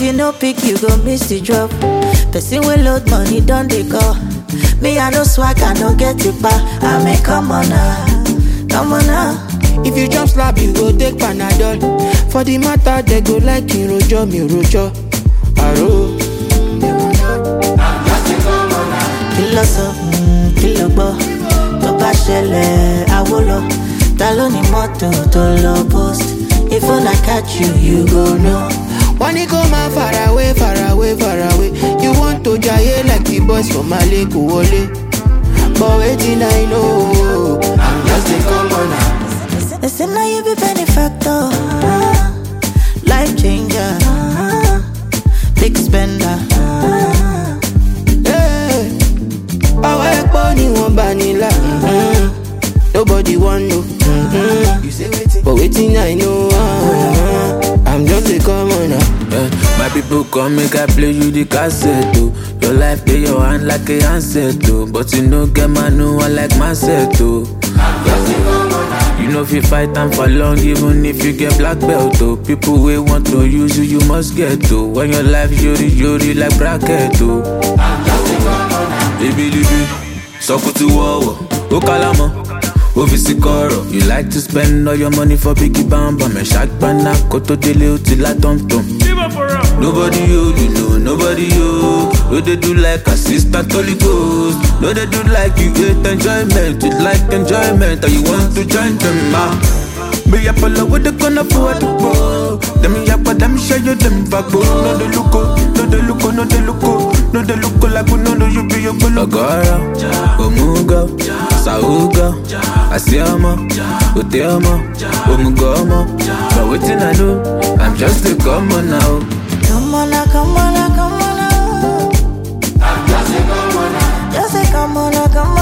you no pick, you go miss the drop. Person will load money, don't they call? Me, I no swag, I no get it back. I mean, come on now, come on now. If you jump slap, you go take Panadol. For the matter, they go like in rojo, mi rojo. Aro. Kìlọ̀ sọ, mm, kìlọ̀ gbọ́, tó bá ṣẹlẹ̀ àwo lọ. Ta ló ní mọ́tò tó lọ post? If una catch you, you go know. Wọ́n ní kó máa far away, far away, far away. You want to jaye like the boys from Mali kò wọlé. But wetin I know, I'm just a commoner. They say now you be benefactor, life changer, big spender. Hey, Ọwọ́ ẹ̀pọ̀ ni wọ́n bá nílà. mhm. Nobody wan know. mhm. But wetin I know, uh, I'm just a commoner. Yeah, my people come make I play you the cassette oh. Your life dey your hand like a handset oh. But you no get man no one like mindset oh. You know if you fight time for long even if you get black belt oh. People wey want to use you you must get oh. When your life yori yori like bracket oh. Ibilibi, sọkùtù wọ̀wọ̀, ó kálámọ̀, ó fi sí kọ̀rọ̀. You like to spend all your money for biggie bambam, ẹ̀ ṣàgbọ́nà kó tó délé ó ti lá tọ̀mtọ̀m. Nobody you, you know nobody you. No dey do like assistant Holy Ghost. No dey do like you hate enjoyment, you like enjoyment, and you want to join them ah. Me up all over the corner for the ball. Them yap, them show you them back, No dey look, oh, no dey look, oh, no dey look, oh. no dey look like we no know you be your gbolo. Ogoro, Omugo, Saugo, Asiamo, Uteomo, Omugo, Omo. But wetin I know, I'm just a common now. Come on now, come on now, come on now. Just say come on now, come on